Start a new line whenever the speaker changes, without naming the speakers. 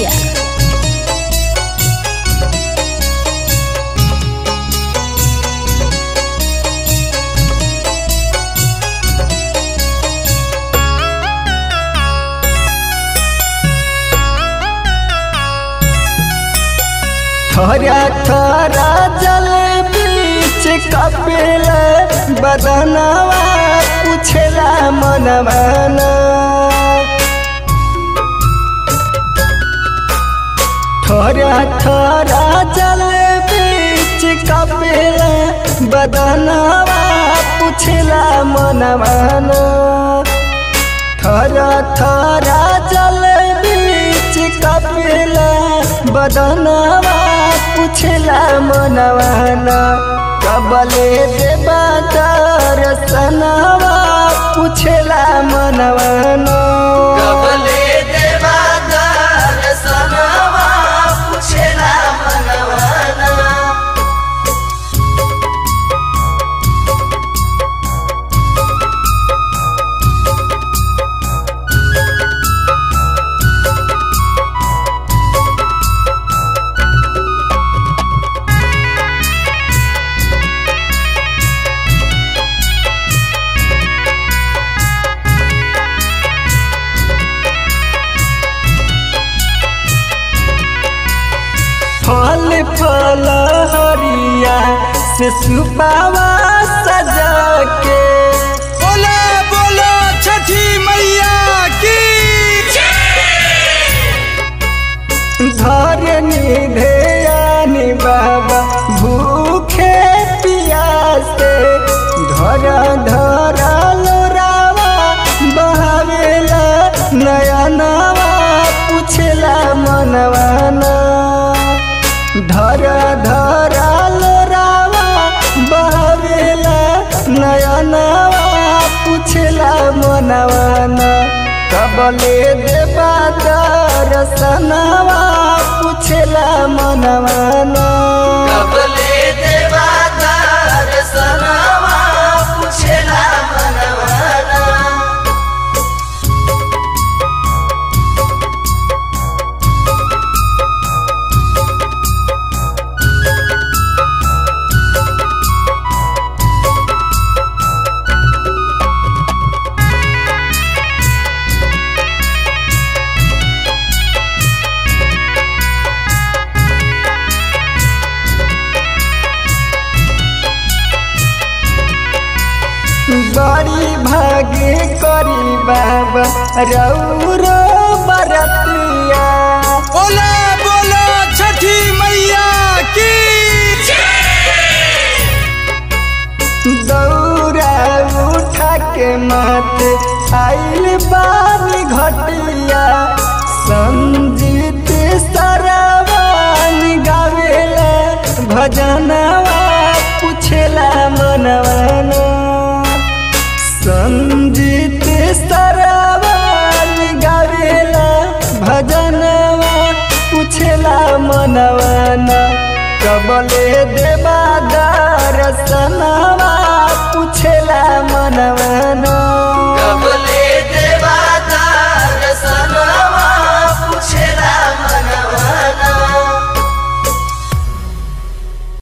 Media.
थोड़ा थोड़ा जल बीच कपिल बदनवा पूछला मन मन थोड़ा थोड़ा जल बीच कपिल बदनवा पूछला मन मन थोड़ा थोड़ा जल बीच कपिल बदनवा पूछला मनवाना कबले देवा दर्शनवा पूछला मनवाना कबले देवा दर्शनवा पूछला मनवाना फल फल हरिया से सुपावा सजा के
बोलो बोलो छठी मैया की
धरनी ध्यानी बाबा भूखे पियासे धर धर लोरावा बहावेला नयनवा पूछला मनवाना धर धर लोरावा बहावेला नयनवा पूछला मनवाना कबले देवा दर्शनवा पूछला मनवाना कबले देवा दर्शनवा पूछला मनवाना बड़ी भागे करी बाबा रौरो बरतिया
बोलो बोलो छठी मैया की
दौरा उठा के मत आइल बानी घटिया संजीत सरवान गावेला भजनवा पूछला मनवाना संजीत सरवान गावेला भजनवा पूछला मनवाना कबले देवा दर्शनवा